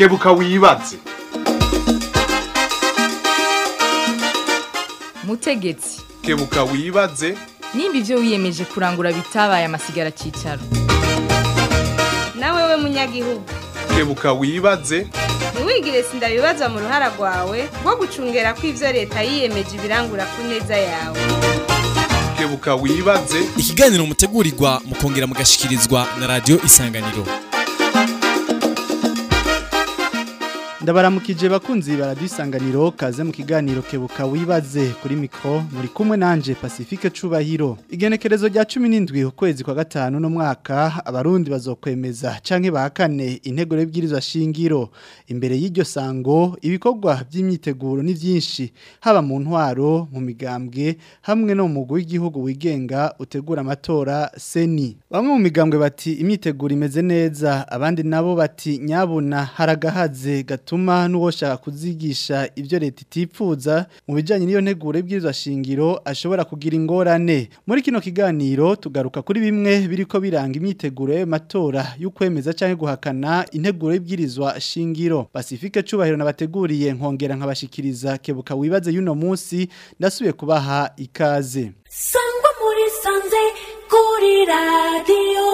kebuka wibaze mutegetsi kebuka wibaze nimba ibyo wiyemeje kurangura bitabaye amasigara cyicaro nawe we munyagihugu kebuka wibaze ntiwigire sindabibazwa mu ruhara rwawe rwo gucungera ko ibyo leta yiyemeje ibirangura ku neza yawe kebuka wibaze ikiganiro mutegurirwa mukongera mugashikirizwa na radio isanganiro ndabaramukije bakunzi baradisanganiro kaze mu kiganiro kebuka wibaze kuri mikro muri kumwe nanje Pacifique Cubahiro igenekerezo rya 17 ukwezi kwa gatanu no mwaka abarundi bazokwemeza canke bahakane intego y'ibwirizwa shingiro imbere y'iryo sango ibikorwa by'imyiteguro ni byinshi haba mu ntwaro mu migambwe hamwe no mu mugwi w'igihugu wigenga utegura amatora seni bamwe mu migambwe bati imyiteguro imeze neza abandi nabo bati nyabuna haragahaze gato bituma n'uwoshaka kuzigisha ibyo leta itipfuza mu bijyanye n'iyo nteguro y'ibwirizwa shingiro ashobora kugira ingorane muri kino kiganiro tugaruka kuri bimwe biriko biranga imyiteguro y'amatora y'ukwemeza cyangwa guhakana integuro y'ibwirizwa shingiro Pacifique Cubahiro nabateguriye nkongera nkabashikiriza kebuka wibaze y'uno munsi ndasubiye kubaha ikaze sangwa muri sanze kuri radiyo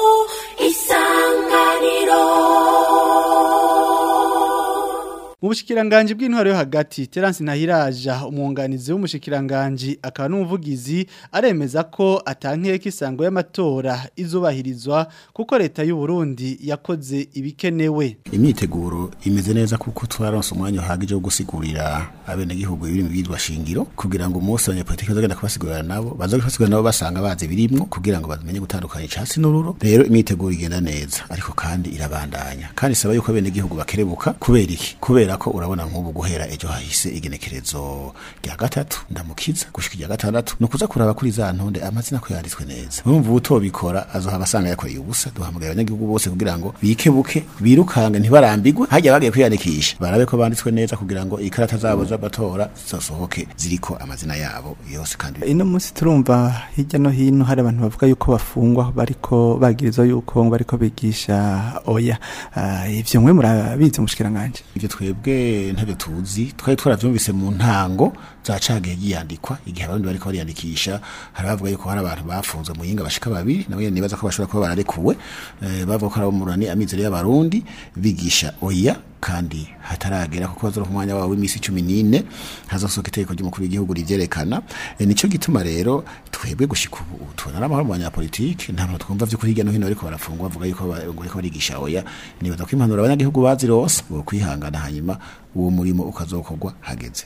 isanganiro Mu bushikiranganje bw'intwaro yo hagati Terence Nahiraja umwunganizi w'umushikiranganje akaba n'umuvugizi aremeza ko atankeke isango y'amatora izubahirizwa kuko leta y'u Burundi yakoze ibikenewe. imyiteguro imeze neza kuko twaronse umwanya uhagije wo gusigurira abenegihugu ibiri mu byitwa shingiro kugira ngo umunsi abanyapolitiki bazagenda kubasigurira nabo baza kubasigurira nabo basanga bazi birimwo kugira ngo bamenye gutandukanya icatsi n'ururo rero imyiteguro igenda neza ariko kandi irabandanya kandi isaba yuko abenegihugu bakerebuka kubera iki kubera ko urabona nk'ubu guhera ejo hahise igenekerezo rya gatatu ndamukiza gushika irya gatandatu ni ukuza kuraba kuri za ntonde amazina ko yanditswe neza urumva utobikora azohaba asanga yakoreye ubusa duhamagaye abanyagihugu bose kugira ngo bikebuke birukange ntibarambigwe hajya bagiye kwiyandikisha barabe ko banditswe neza kugira ngo ikarata zabo z'amatora zisohoke ziriko amazina yabo yose kandi ino munsi turumva hirya no hino hari abantu bavuga yuko bafungwa bariko bagirizwa yuko ngo bariko bigisha oya Ah, ivyo mwe murabizi mushikiranganje ivyo twebwe ntabyo tuzi twari twaravyumvise mu ntango za cagiye yiyandikwa igihe abarundi bariko bariyandikisha hari bavuga yuko hari abantu bafunzwe mu yinga bashika babiri nabo nyene nibaza ko bashobora kuba bararekuwe eh, bavuga ko ari abo mu runani amizero y'abarundi bigisha oya kandi hataragera kuko bazora umwanya wabo w'imisi 14 hazosohoka itegeko ry'umukuru w'igihugu rivyerekana e, nico gituma rero twebwe gushika ubu tubona n'amahoro mu banyapolitike nta muntu twumva vy'ukuri hirya no hino ariko barafungwa bavuga yuko ba- ngo bariko barigisha oya nibaza ko impanuro abanyagihugu bazirose bo kwihangana hanyuma uwo murimo ukazokorwa hageze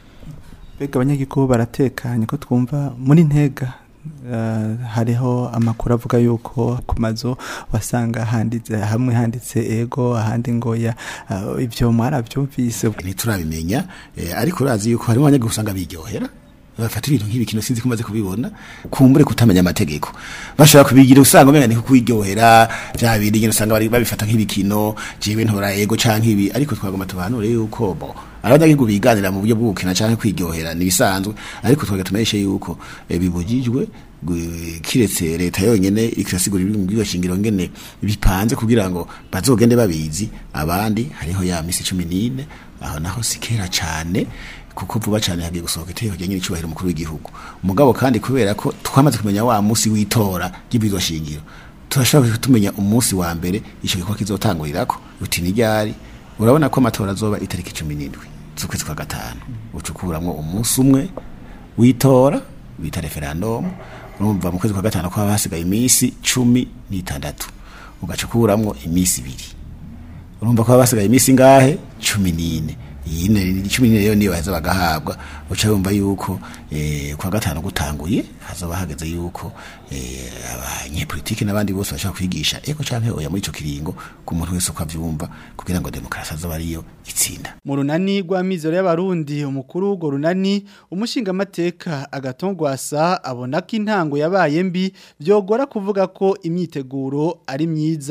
Bega abanyagihugu baratekanye ko twumva muri ntega eh, hariho amakuru avuga yuko ku mazu wasanga handitse hamwe handitse ego ahandi ngoya eh, ivyo mwaravyumvise ntiturabimenya eh, ariko urazi yuko harimo abanyagihugu usanga biryohera bafata ibintu nk'ibikino sinzi ko umaze kubibona kumbure kutamenya amategeko bashobora kubigira usanga umenga ni kwiryohera bya bindi nyine usanga bari babifata nk'ibikino jewe ntora ego canke ibi ariko twagomba tubanure yuko bo abanyagihugu biganira mu buryo bwo gukina canke kwiryohera nibisanzwe ariko twaga tumeshe yuko eh, bibujijwe gu- kiretse leta yonyene ikirasigura ibiri mu bwigo shingiro ngene bipanze kugira ngo bazogende babizi abandi hariho ya misi 14 aho naho sikera cane kuko vuba cyane hagiye gusohoka itegeko rya nyir'icyubahiro umukuru w'igihugu umugabo kandi kubera ko twamaze kumenya wa munsi w'itora ry'ibwirizwa shingiro turashobora tumenya umunsi wa mbere icyo gikorwa kizotangurirako uti ni ryari urabona ko amatora azoba itariki cumi n'indwi z'ukwezi kwa gatanu ucukuramwo umunsi umwe w'itora bita referandumu urumva mu kwezi kwa gatanu ko haba hasigaye iminsi cumi n'itandatu ugacukuramwo iminsi ibiri urumva ko haba hasigaye iminsi ngahe cumi n'ine iyi ni cumi n'ine rero niyo baheza bagahabwa uca wumva yuko eh, kwa gatanu gutanguye hazoba hageze yuko eh, abanyepolitiki n'abandi bose bashobora kwigisha eko canke oya muri ico kiringo ku muntu wese uko avyumva kugira ngo demokarasi azoba ariyo itsinda Mu runani rw'amizero y'abarundi umukuru w'urwo runani umushingamateka agatongwasa abona ko intango yabaye mbi byogora kuvuga ko imyiteguro ari myiza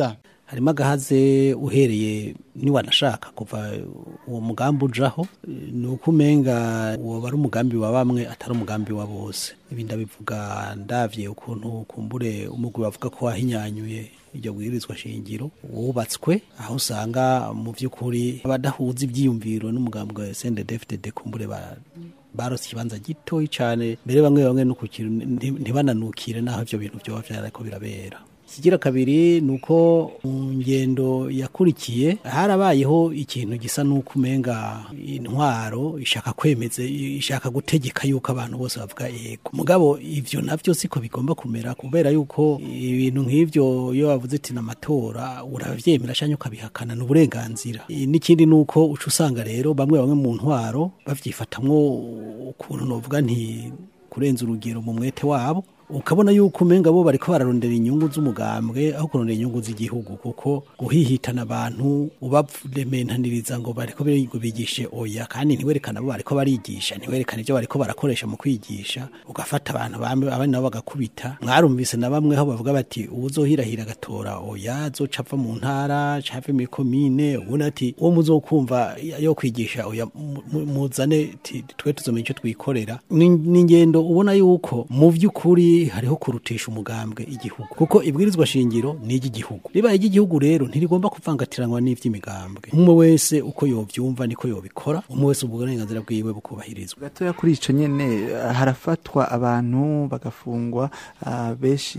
harimo agahaze uhereye niwanashaka kuva uwo mugambi ujaho ni uko umenga uwo ari umugambi wa bamwe atari umugambi wa bose ibi ndabivuga ndavye ukuntu kumbure umugwi bavuga ko wahinyanyuye iryo bwirizwa shingiro wubatswe aho usanga mu by'ukuri abadahuza ibyiyumviro n'umugambi wa SNDD-FDD kumbure ba barose ikibanza gitoyi cyane mbere bamwe bamwe no kukiru ntibananukire naho ibyo bintu byoba byarako birabera ikigira kabiri ni uko mu ngendo yakurikiye harabayeho ikintu gisa n'uko umenga intwaro ishaka kwemeza ishaka gutegeka yuko abantu bose bavuga yego mugabo ivyo navyo siko bigomba kumera kubera yuko ibintu nk'ivyo iyo bavuze ati n'amatora uravyemera canke ukabihakana n'uburenganzira n'ikindi nuko uca usanga rero bamwe bamwe mu ntwaro bavyifatamwo ukuntu novuga nti kurenza urugero mu mwete wabo ukabona yuko umenga bo bariko bararondera inyungu z'umugambwe aho kurondera inyungu z'igihugu kuko guhihitana abantu ubarementaniriza ngo bariko bigo bigishe oya kandi ntiwerekana bo bariko barigisha ntiwerekana ivyo bariko barakoresha mu kwigisha ugafata abantu bamwe abandi nabo bagakubita mwarumvise na bamwe aho bavuga bati uwuzohirahira agatora oya azoca ava mu ntara cave muri komine ubundi ati uwo muzokumva yo kwigisha oya muzane twe tuzomenya ico twikorera ni ingendo ubona yuko mu vy'ukuri hariho kurutisha umugambwe igihugu kuko ibwirizwa shingiro ni iry'igihugu ribaye iry'igihugu rero ntirigomba kuvangatiranwa n'ivy'imigambwe umwe wese uko yovyumva niko yobikora umwe wese uburenganzira bwiwe bukubahirizwa gatoya kuri ico nyene harafatwa abantu bagafungwa uh, benshi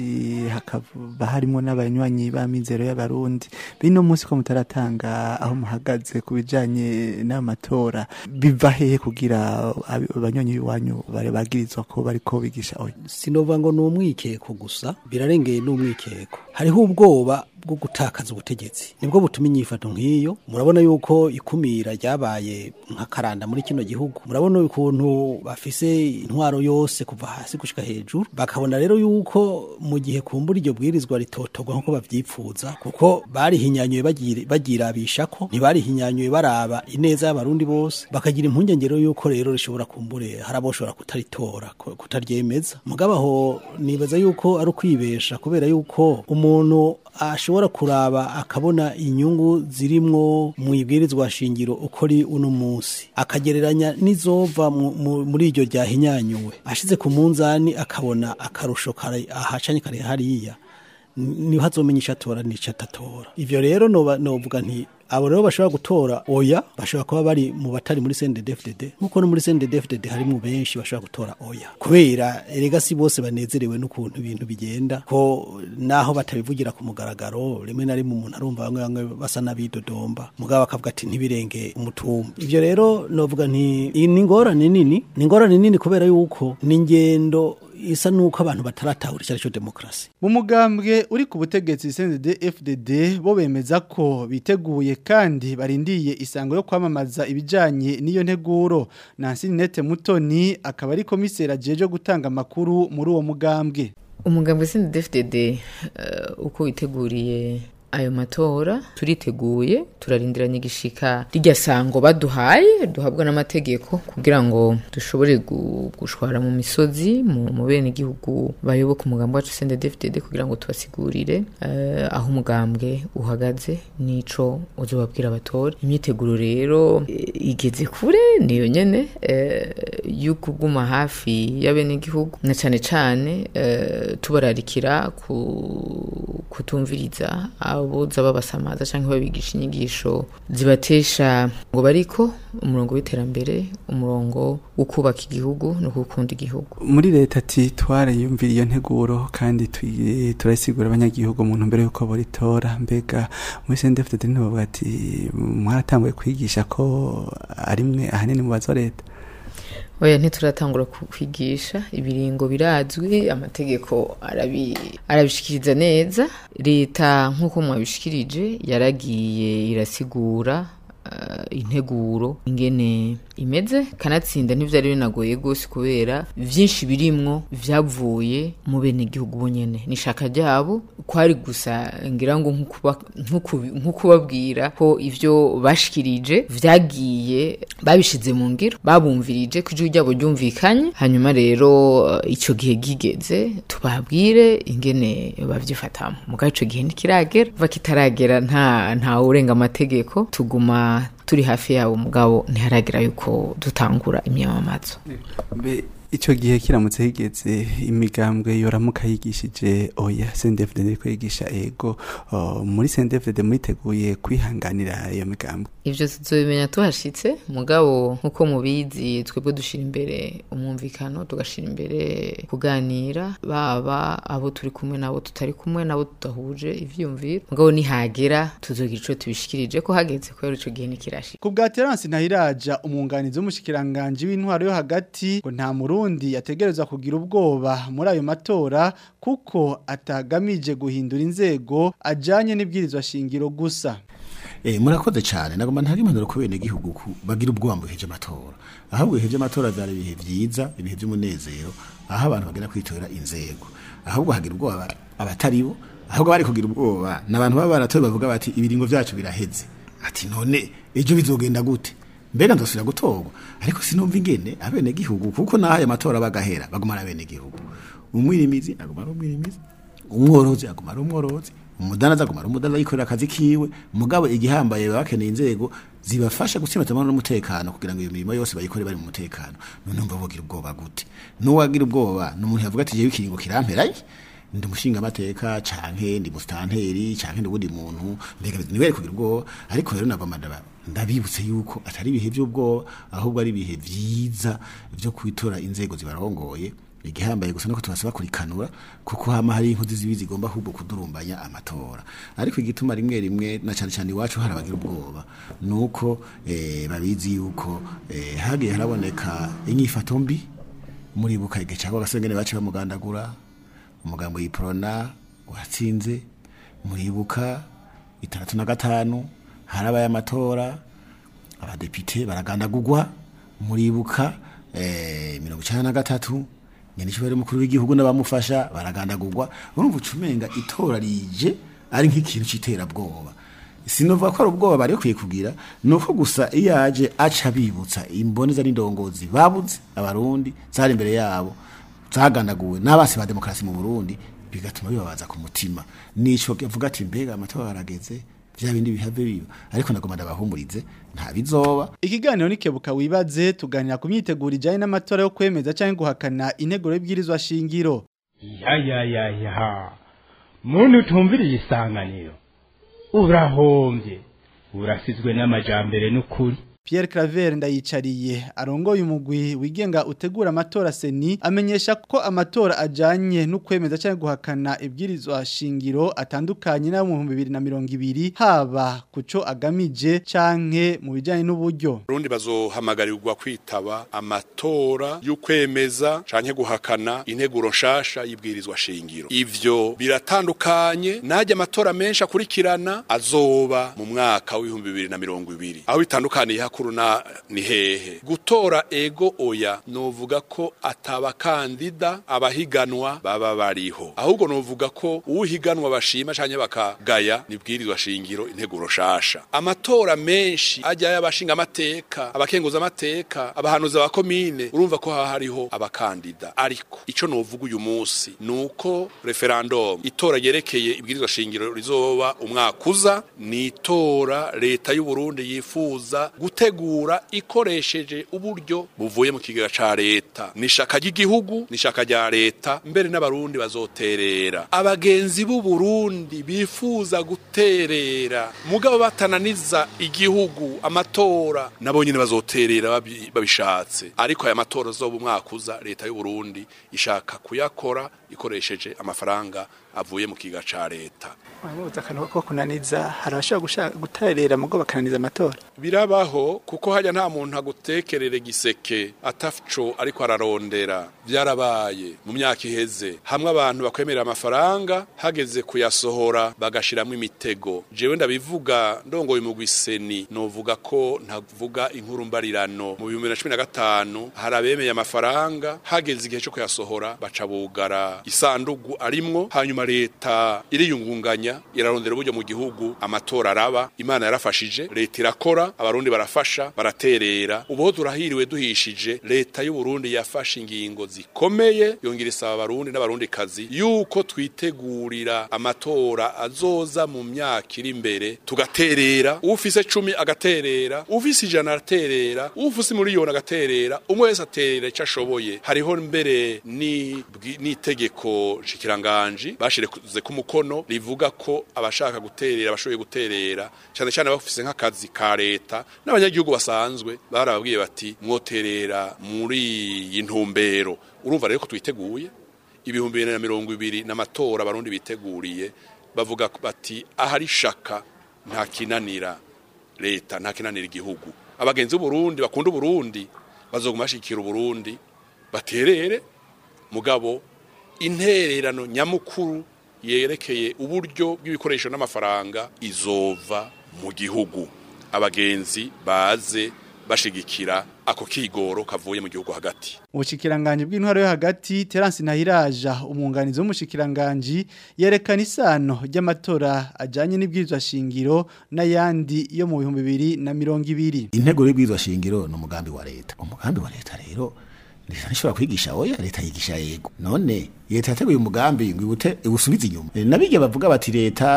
hakaba harimo n'abanywanyi b'amizero y'abarundi bino munsi ko mutaratanga aho muhagaze ku bijanye n'amatora biva hehe kugira abanywanyi b'iwanyu bagirizwa ko bariko bigisha oya sinova ngo ni umwikeko gusa birarengeye n'umwikeko hariho ubwoba bwo gutakaza ubutegetsi nibwo butuma inyifato nk'iyo murabona yuko ikumira ryabaye nk'akaranda muri kino gihugu murabona ukuntu bafise intwaro yose kuva hasi gushika hejuru bakabona rero yuko mu gihe kumbura iryo bwirizwa ritotorwa nk'uko bavyipfuza kuko barihinyanyuye bagirabisha ko ntibarihinyanyuye baraba ineza y'abarundi bose bakagira impungengero yuko rero rishobora kumbure hari aboshobora kutaritora kutaryemeza mugabo aho nibaza yuko ari ukwibesha kubera yuko umuntu ashobora kuraba akabona inyungu zirimwo mu ibwirizwa shingiro uko ri uno munsi akagereranya n'izova muri iryo ryahinyanyuwe ashize ku munzani akabona akarusho kare ahacanye kare hariya niho azomenya ico atora n'ico atatora ivyo rero novuga nti abo rero bashobora gutora oya bashobora kuba bari mu batari muri CNDD-FDD nkuko no muri CNDD-FDD harimo benshi bashobora gutora oya kubera erega si bose banezerewe n'ukuntu ibintu bigenda ko naho batabivugira ku mugaragaro rimwe na rimwe umuntu arumva bamwe bamwe basa n'abidodomba mugabo akavuga ati ntibirenge umutumba ivyo rero novuga nti ni ingorane nini ni ingorane nini kubera yuko ni ingendo isa nuko abantu bataratahura icyo aricyo demokarasi mu mugambwe uri ku butegetsi CNDD FDD bo bemeza ko biteguye kandi barindiye isango yo kwamamaza ibijanye n'iyo nteguro Nancy Nete Mutoni akaba ari komisera ajeje gutanga makuru muri uwo mugambwe umugambwe CNDD FDD uh, uko witeguriye ayo matora turiteguye turarindiranye igishika rijya sango baduhaye duhabwa n'amategeko kugira ngo dushobore gushwara mu misozi mu bene igihugu bayoboka umugambi wacu CNDD-FDD kugira ngo tubasigurire uh, aho umugambwe uhagaze nico uzobabwira abatora imyiteguro rero e, igeze kure niyo nyene e, yuko guma hafi y'abene igihugu na cane cane e, tubararikira ku kutumviriza aboza babasamaza cyangwa babigisha inyigisho zibatesha ngo bariko umurongo w'iterambere umurongo wo kubaka igihugu no gukunda igihugu muri leta ati twarayumvira iyo nteguro kandi turayisigura abanyagihugu mu ntumbero y'uko boritora mbega muri CNDD-FDD ntibavuga ati mwaratanguye kwigisha ko ari mwe ahanini mu bazo leta oya ntituratangura kwigisha ibiringo birazwi amategeko arabishikiriza neza leta nk'uko mwabishikirije yaragiye irasigura integuro ingene imeze kanatsinda ntivyari binagoye gose kubera vyinshi birimwo vyavuye mu bene igihugu bonyene nishaka ryabo kwari gusa ngira ngo nkukuba- nkuku- nkukubabwira ko ivyo bashikirije vyagiye babishize mu ngiro babumvirije ko ijwi ryabo ryumvikanye hanyuma rero eh, ico gihe gigeze tubabwire ingene bavyifatamo mugabo ico gihe ntikiragera va kitaragera nta nta urenga amategeko tuguma turi hafi yabo mugabo ntiharagera yuko dutangura imyamamazo mbe icyo gihe kiramutse higeze imigambwe yoramuka yigishije oya sendefudede ko yigisha ego oh, muri sendefudede muriteguye kwihanganira iyo migambwe ivyo tuzobimenya tuhashitse mugabo nkuko mubizi twebwe dushira imbere umwumvikano tugashira imbere kuganira baba abo turi kumwe nabo tutari kumwe nabo tudahuje ivyumviro mugabo nihagera tuzogira ico tubishikirije ko hageze kubera ico gihe nikirashika Ku bwa Terence Ntahiraja umwunganizi w'umushikiranganje w'intwaro yo hagati ngo nta murundi yategerezwa kugira ubwoba muri ayo matora kuko atagamije guhindura inzego ajanye n'ibwirizwa shingiro gusa. Eh murakoze cyane nagomba ntari impanuro ku bene gihugu ku bagira ubwoba mu bihe by'amatora ahubwo ibihe by'amatora byari ibihe byiza ibihe by'umunezero aho abantu bagenda kwitorera inzego ahubwo hagira ubwoba abatari bo ahubwo bari kugira ubwoba n'abantu baba baratoye bavuga bati ibiringo byacu biraheze ati none ejo bizogenda gute mbega ndosubira gutorwa ariko sinumva ingene abene gihugu kuko naho aya matora bagahera bagumana abene gihugu umwirimizi aguma ari umwirimizi umworozi aguma ari umworozi umudanaza aguma ari umudanaza yikorera akazi kiwe mugabo igihambaye baba bakeneye inzego zibafasha gutsimbata amahoro n'umutekano kugira ngo iyo mirimo yose bayikore bari mu mutekano none umva bogira ubwoba gute n'uwagira ubwoba ni umuntu yavuga ati jewe ikiringo kiramperaye ndi umushinga amateka canke ndi mustanteri canke ndi ubundi muntu mbega niwe kugira ubwoba ariko rero nagomba ndaba ndabibutse yuko atari ibihe by'ubwoba ahubwo ari ibihe vyiza vyo kwitora inzego zibarongoye igihambaye gusa nuko tubasaba kurikanura kuko hama hari inkozi zibi zigomba ahubwo kudurumbanya amatora ariko igituma rimwe rimwe na cyane cyane iwacu hari abagira ubwoba nuko eh, babizi yuko eh, hagiye haraboneka inyifato mbi muribuka igihe cyangwa agasengene bace bamugandagura umugambo yiprona watsinze muribuka itandatu na gatanu harabaye amatora abadepite baragandagurwa muribuka eh, mirongo icyenda na gatatu nyanishyura mukuru w'igihugu n'abamufasha baragandagurwa urumva ucumenga itora rije ari nk'ikintu cy'iterabwoba sinovuga ko ari ubwoba bari bakwiye kugira ni uko gusa iyo aje aca bibutsa imboneza n'indongozi babuze abarundi zari imbere yabo zagandaguwe n'abasi ba demokarasi mu burundi bigatuma bibabaza ku mutima nico avuga ati mbega amatora arageze vya bindi bihave biba ariko nagomba ndabahumurize nta bizoba Ikiganiro nikebuka wibaze tuganira ku myiteguro ijanye n'amatora yo kwemeza canke guhakana integuro y'ibwirizwa shingiro. ya ya ya ya muntu utumviriye isanganiro urahombye urasizwe n'amajambere n'ukuri Pierre Claver ndayicariye arongoye umugwi wigenga utegura amatora seni amenyesha ko amatora ajanye no kwemeza cyangwa guhakana ibwirizwa shingiro atandukanye na mu 2020 haba kuco agamije canke mu bijanye n'uburyo Burundi bazohamagarirwa kwitaba amatora y'ukwemeza canke guhakana integuro nshasha y'ibwirizwa shingiro. Ivyo biratandukanye najya amatora menshi akurikirana azoba mu mwaka w'ibihumbi bibiri na mirongo ibiri. Aho bitandukaniye hakuru na ni hehe. Gutora ego oya novuga ko atabakandida abahiganwa baba bariho. Ahubwo novuga ko uhiganwa bashima canke bakagaya nibwirizwa shingiro integuro nshasha. Amatora menshi ajya y'abashinga amateka, abakenguza amateka, abahanuza ba komine, urumva ko haha hariho abakandida. Ariko ico novuga uyu munsi nuko referendum itora yerekeye ibwirizwa shingiro rizoba umwaka uza ni itora leta y'u Burundi yifuza gutegura ikoresheje uburyo buvuye mu kigega ca leta. Ni ishaka ry'igihugu, ni ishaka rya leta, mbere n'abarundi bazoterera. Abagenzi b'u Burundi bifuza guterera mugabo batananiza igihugu amatora nabo nyine bazoterera babi- babishatse ariko aya matora zoba umwaka uza leta y'u Burundi ishaka kuyakora ikoresheje amafaranga avuye mu kiga ca leta Wamubuza akantu ko kunaniza hari abashobora gushaka guterera mugo bakananiza amatora birabaho ego kuko hajya nta muntu agutekerere giseke ataco ariko ararondera byarabaye mu myaka iheze hamwe abantu bakwemerera amafaranga hageze kuyasohora bagashiramo imitego jewe ndabivuga ndongoye mu gwiseni novuga ko ntavuga inkuru mbarirano mu 2015 hari abemeye amafaranga hageze igihe cyo kuyasohora baca bugara isandugu arimwo hanyuma leta iriyungunganya irarondera uburyo mu gihugu amatora araba imana yarafashije leta irakora abarundi barafasha baraterera ubu turahiriwe duhishije leta y'u Burundi yafashe ingingo zikomeye yongera isaba abarundi n'abarundi kazi yuko twitegurira amatora azoza mu myaka iri imbere tugaterera ufise cumi agaterera ufise ijana araterera ufise miliyoni agaterera umwe wese aterera icyo ashoboye hariho mbere ni n'itegeko nshikiranganji bashireze ku mukono rivuga ko abashaka guterera abashoboye guterera cyane cyane bafise nk'akazi ka leta n'abanyagihugu basanzwe barababwiye bati mwoterera muri iyi ntumbero urumva rero ko twiteguye ibihumbi bibiri na mirongo ibiri n'amatora abarundi biteguriye bavuga bati ahari shaka nta kinanira leta nta kinanira igihugu abagenzi b'uburundi bakunda uburundi bazoguma bashikira uburundi baterere mugabo intererano nyamukuru yerekeye uburyo bw'ibikoresho n'amafaranga izova mu gihugu abagenzi baze bashigikira ako kigoro kavuye mu gihugu hagati Ubushikiranganje bw'intwaro yo hagati Terence Nahiraja umwunganizi w'umushikiranganje yerekana isano ry'amatora ajanye n'ibwirizwa shingiro n'ayandi yo mu 2020 intego y'ibwirizwa shingiro no mugambi wa leta umugambi wa leta rero leta nishobora kwigisha oya leta yigisha yego none leta yateguye umugambi ngo ibute usubize inyuma nabige bavuga bati leta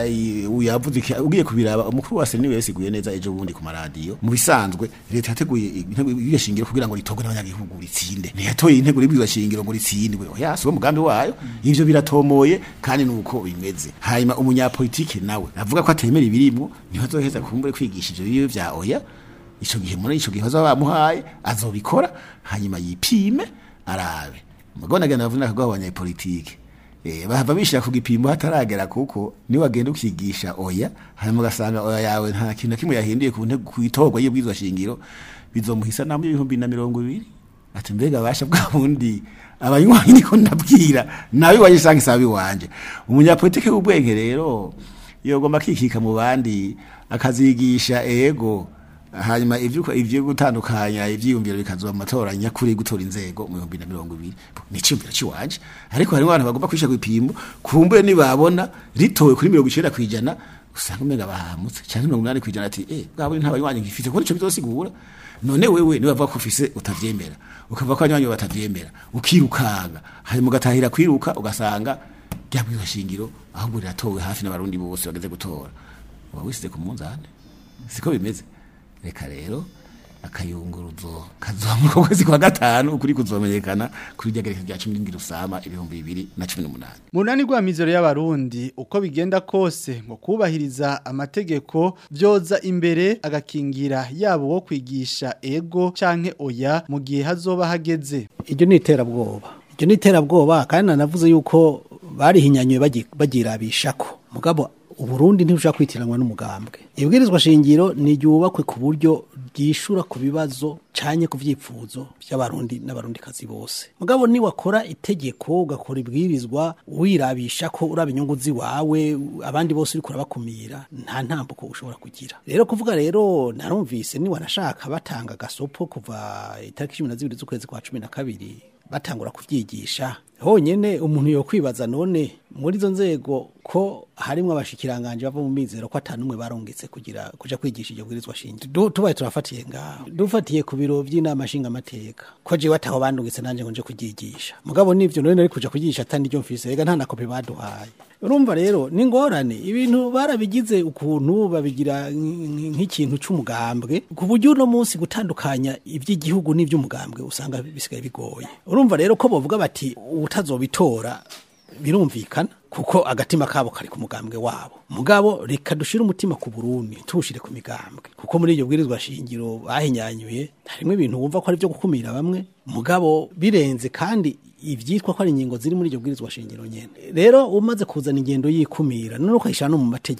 uyavuze ugiye kubiraba umukuru wase niwe yasiguye neza ejo bundi ku maradiyo mu bisanzwe leta yateguye intego y'ibyo shingiro kugira ngo ritogwe n'abanyagihugu ritsinde ntiyatoye intego y'ibyo shingiro ngo ritsindwe oya si umugambi wayo ivyo biratomoye kandi nuko bimeze hanyuma umunyapolitike nawe avuga ko atemera ibirimo niho azoheza kumbure kwigisha ivyo biwe vya oya ico gihe muri ico gihe bazaba bamuhaye azobikora hanyuma yipime arabe mugona gana bavuna kagwa abanyapolitike eh bahava bishira ku gipimo hataragera kuko ni wagenda ukigisha oya hanyuma ugasanga oya yawe nta kintu kimwe yahinduye ku ntego kwitorwa y'ubwizwa shingiro bizomuhisa namwe ibihumbi na mirongo ibiri ati mbega basha bwa bundi abanywanyi niko ndabwira nawe wayisanga isabi wanje umunyapolitike w'ubwenge rero yogomba kikika mu bandi akazigisha ego hanyuma ivyo ivyo gutandukanya ivyiyumviro bikazoba amatora nyakuri gutora inzego mu 2020 ni cyumviro ciwanje ariko hari abantu bagomba kwisha kwipimo kumbe ni babona ritowe kuri 90 kwijana usanga umenga bahamutse cyane 80 kwijana ati eh bwabo ntabanywanyi ngifite ko nico bizosigura none wewe ni bavuga ko ufise utavyemera ukava ko abanywanyi batavyemera ukirukanga hanyuma ugatahira kwiruka ugasanga ryabwiza shingiro ahubwo riratowe hafi n'abarundi bose bageze gutora wawisize ku munzane siko bimeze reka rero akayunguruzo kazomu ko kwezi kwa gatanu ukuri kuzomenyekana kuri ryagereka rya 17 rusama ibihumbi 2018 Munani gwa mizero y'abarundi uko bigenda kose ngo kubahiriza amategeko byoza imbere agakingira yabo wo kwigisha ego canke oya mu gihe hazoba hageze iryo ni iterabwoba iryo ni iterabwoba kandi nanavuze yuko barihinyanyuye bagirabishako mugabo uburundi ntibushaka kwitiranwa n'umugambwe ibwirizwa shingiro ni ryubakwe ku buryo ryishura ku bibazo canye ku vyifuzo by'abarundi n'abarundi kazi bose mugabo ni wakora itegeko ugakora ibwirizwa wirabisha ko uraba inyungu ziwawe abandi bose uri kurabakumira nta ntambuko ushobora kugira rero kuvuga rero narumvise ni wanashaka batanga gasopo kuva itariki 12 z'ukwezi kwa 12 batangura kuvyigisha honyene umuntu yo kwibaza none muri zo nzego ko harimo abashikiranganje bava mu mizero ko atanumwe barongetse kugira kuja kwigisha iryo bwirizwa shingiro tubaye turafatiye ngaho dufatiye ku biro by'inama nshinga amateka ko je bataho bandungitse nanje ngo nje kugigisha mugabo nivyo none nari kuja kugigisha atandi ryo mfise rega nta na kopi baduhaye urumva rero ni ngorane ibintu barabigize ukuntu babigira nk'ikintu c'umugambwe ku buryo uno munsi gutandukanya iby'igihugu n'ivy'umugambwe usanga bisigaye bigoye urumva rero ko bovuga bati utazobitora birumvikana kuko agatima kabo kari ku mugambwe wabo mugabo reka dushire umutima ku Burundi tubushire ku migambwe kuko muri iryo bwirizwa shingiro bahinyanyuye harimo ibintu wumva ko ari byo gukumira bamwe mugabo birenze kandi ivyitwa ko ari ingingo ziri muri iryo bwirizwa shingiro nyene rero umaze kuzana ingendo yikumira none ukayishana no mu mategeko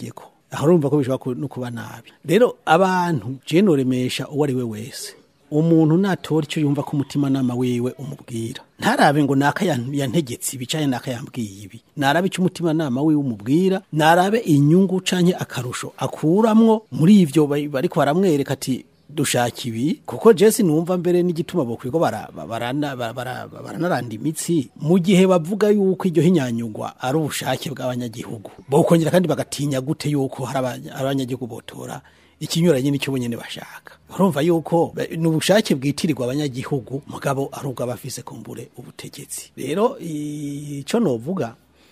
aho urumva ko bishobora ku- no kuba nabi rero abantu je noremesha uwo ari we wese umuntu natora icyo yumva ko umutima nama wiwe umubwira ntarabe ngo naka yan- yantegetse ibi canke naka yambwiye ibi narabe icyo umutima nama wiwe umubwira narabe inyungu canke akarusho akuramwo muri ivyo bari- bariko baramwereka ati dushaka ibi kuko jesi numva mbere n'igituma bokwirwa bara- barana- bara- bara- baranaranda imitsi mu gihe bavuga yuko iryo hinyanyugwa ari ubushake bw'abanyagihugu bokongera kandi bagatinya gute yuko hari abanya- hari abanyagihugu botora ikinyuranye n'icyo bonyene bashaka urumva yuko be- ni ubushake bwitirirwa abanyagihugu mugabo ari ubw'abafise kumbure ubutegetsi rero ico novuga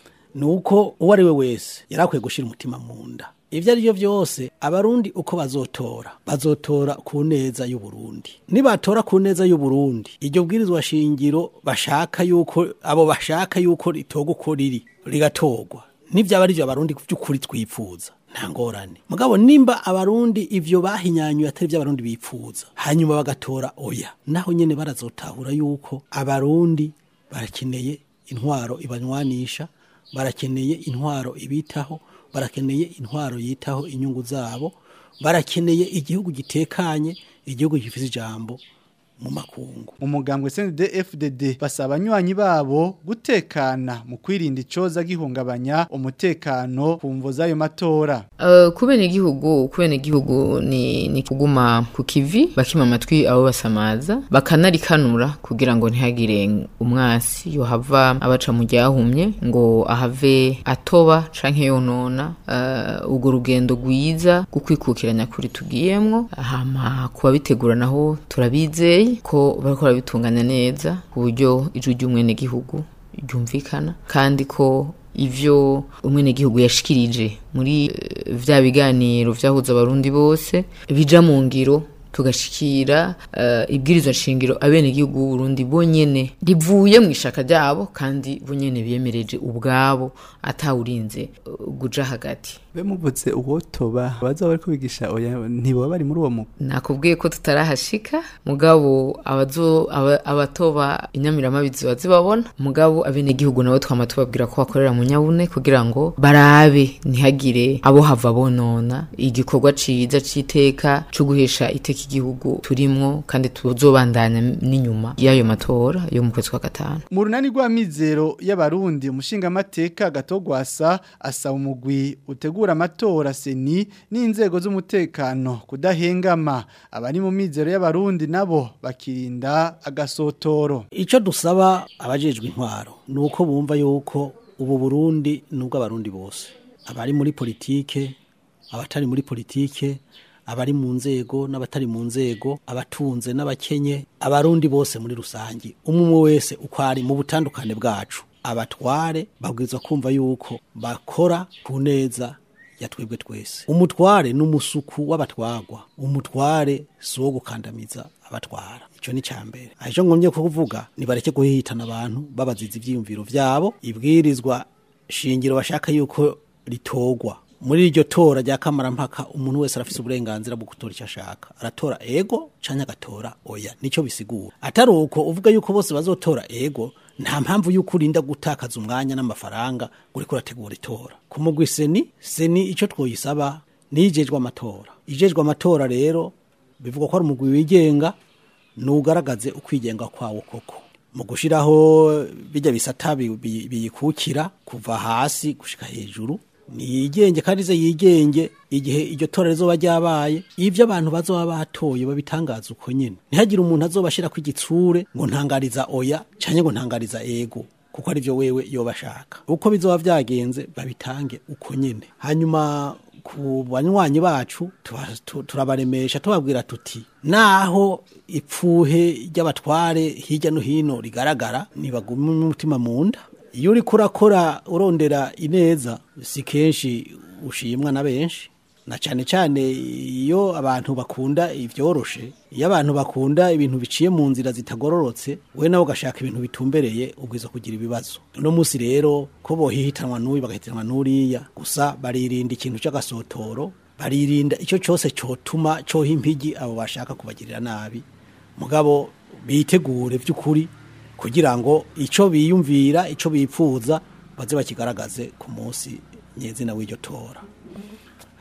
nuko uwo ari we wese yari akwiye gushyira umutima mu nda ibyo ari byo byose abarundi uko bazotora bazotora ku neza y'uburundi nibatora ku neza y'uburundi iryo bwirizwa shingiro bashaka yuko abo bashaka yuko ritorwa uko riri rigatorwa n'ibyaba ari byo abarundi by'ukuri twipfuza nta ngorane mugabo nimba abarundi ivyo bahinyanyuye atari byo abarundi bipfuza hanyuma bagatora oya naho nyene barazotahura yuko abarundi barakeneye intwaro ibanywanisha barakeneye intwaro ibitaho barakeneye intwaro yitaho inyungu zabo barakeneye igihugu gitekanye igihugu gifite ijambo mu makungu umugambwe CNDD-FDD basaba abanywanyi babo gutekana mu kwirinda icoza gihungabanya umutekano ku mvo z'ayo matora Uh, kubene igihugu kubene igihugu ni, ni kuguma ku kivi bakima amatwi abo basamaza bakanarikanura kugira ngo ntihagire umwasi yohava abaca mu ryahumye ngo ahave atoba canke yonona uh, urwo rugendo rwiza rwo kwikukiranya kuri tugiyemwo hama kubabitegura naho turabizeye ko bariko barabitunganya neza ku buryo ijwi ry'umwenegihugu ryumvikana kandi ko ivyo umwenegihugu yashikirije muri eh, vya biganiro vyahuza abarundi bose bija mu ngiro tugashikira uh, ibwirizwa nshingiro abenegihugu b'uburundi bonyene rivuye mu ishaka ryabo kandi bonyene biyemereje ubwabo atawurinze uh, guja hagati be muvuze uwotoba baza bariko bigisha oya ntiboba bari muri uwo mugwi nakubwiye ko tutarahashika mugabo abazo aba- abatoba inyamiramabizi ziba zibabona mugabo abenegihugu nabo twama tubabwira ko bakorera mu nyabune kugira ngo barabe ntihagire abo hava bonona igikorwa ciza c'iteka co guhesha iteka igihugu turimwo kandi tuzobandanya n'inyuma y'ayo matora yo mu kwezi kwa gatanu mu runani rw'amizero y'abarundi umushingamateka gatogwasa asaba umugwi utegura amatora seni n'inzego z'umutekano kudahengama abari mu mizero y'abarundi nabo bakirinda agasotoro icyo dusaba abajejwe intwaro ni uko bumva yuko ubu burundi ni ubw'abarundi bose abari muri politike abatari muri politike abari mu nzego n'abatari mu nzego abatunze n'abakenye abarundi bose muri rusange umwe umwe wese uko ari mu butandukane bwacu abatware babwirizwa kumva yuko bakora ku neza ya twebwe twese umutware ni umusuku w'abatwagwa umutware si uwo gukandamiza abatwara icyo ni cya mbere icyo ngomye kuvuga nibareke guhihitana abantu babaziza ibyiyumviro byabo ibwirizwa shingiro bashaka yuko ritogwa muri iryo tora rya kamarampaka umuntu wese arafise uburenganzira bwo gutora icyo ashaka aratora ego canke agatora oya nicyo bisigura atari uko uvuga yuko bose bazotora ego nta mpamvu yuko urinda gutakaza umwanya n'amafaranga ngo uriko urategura itora ku mugwi seni seni icyo twoyisaba nijejwe amatora ijejwe amatora rero bivuga ko ari umugwi wigenga nugaragaze ukwigenga kwawo koko mu gushiraho bijya bisata bi- bi- biyikukira kuva hasi gushika hejuru niyigenge kandi ze yigenge igihe iryo tora rizoba ryabaye ivyo abantu bazoba batoye babitangaza uko nyene ntihagire umuntu azobashira ku igitsure ngo ntangariza oya canke ngo ntangariza ego kuko ari byo wewe yoba ashaka uko bizoba vyagenze babitange uko nyene hanyuma ku banywanyi bacu tuba- tu- turabaremesha tubabwira tuti naho ipfuhe ry'abatware hirya no hino rigaragara nibagume umutima mu nda iyo uriko urakora urondera ineza si kenshi ushimwa na benshi na cyane cyane iyo abantu bakunda ibyoroshe iyo abantu bakunda ibintu biciye mu nzira zitagororotse we nawe ugashaka ibintu bitumbereye ubwiza kugira ibibazo uno munsi rero ko bohihitanwa n'uyu bagahitanwa n'uriya gusa baririnda ikintu cy'agasotoro baririnda icyo cyose cyotuma cyoha impigi abo bashaka kubagirira nabi mugabo bitegure by'ukuri kugira ngo icyo biyumvira icyo bipfuza baze bakigaragaze ku munsi nyezina w'iryo tora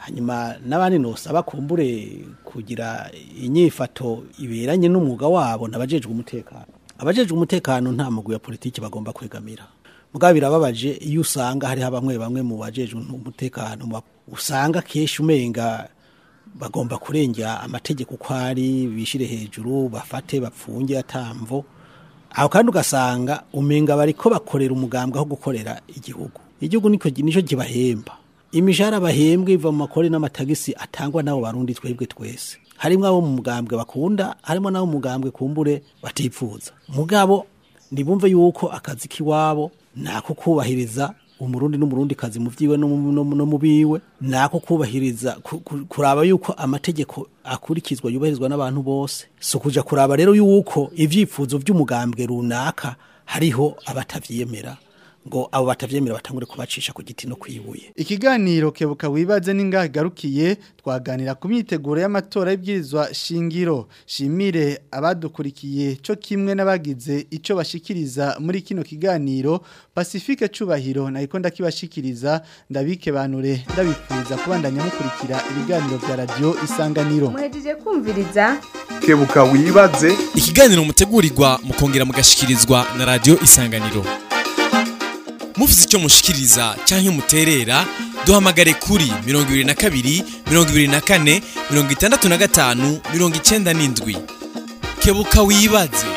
hanyuma n'abandi nosaba kumbure kugira inyifato iberanye n'umwuga wabo n'abajejwe umutekano abajejwe umutekano nta mugwi ya politiki bagomba kwegamira mugabo birababaje iyo usanga hariho bamwe bamwe mu bajejwe umutekano ba- usanga kenshi umenga bagomba kurengera amategeko uko ari bishire hejuru bafate bapfunge atamvo aho kandi ugasanga umenga bariko bakorera umugambwe aho gukorera igihugu igihugu niko nico kibahemba imishahara bahembwe iva mu makori n'amatagisi atangwa n'abo barundi twebwe twese harimwo abo mu mugambwe bakunda harimo n'abo mu mugambwe kumbure batipfuza mugabo ntibumve yuko akazi k'iwabo nako kubahiriza umurundi n'umurundi kazi mu vyiwe no mu- no mu- no mu biwe nako kubahiriza ku- ku- kuraba yuko amategeko akurikizwa yubahirizwa n'abantu bose so kuja kuraba rero yuko ivyifuzo vy'umugambwe runaka hariho abatavyemera ngo abo batavyemera batangure kubacisha ku giti no kwibuye Ikiganiro kebuka wibaze ningahe garukiye twaganira ku myiteguro y'amatora y'ibwirizwa shingiro shimire abadukurikiye cyo kimwe n'abagize ico bashikiriza muri kino kiganiro Pacifique cubahiro nayiko ndakibashikiriza ndabike banure ndabipfuza kubandanya mukurikira ibiganiro vya radio isanganiro muhejeje kumviriza kebuka wibaze ikiganiro mutegurirwa mukongera mugashikirizwa na radio isanganiro mufite icyo mushikiriza cyangwa muterera duhamagare kuri mirongo ibiri na kabiri mirongo ibiri na kane mirongo itandatu na gatanu mirongo icyenda n'indwi kebuka wibaze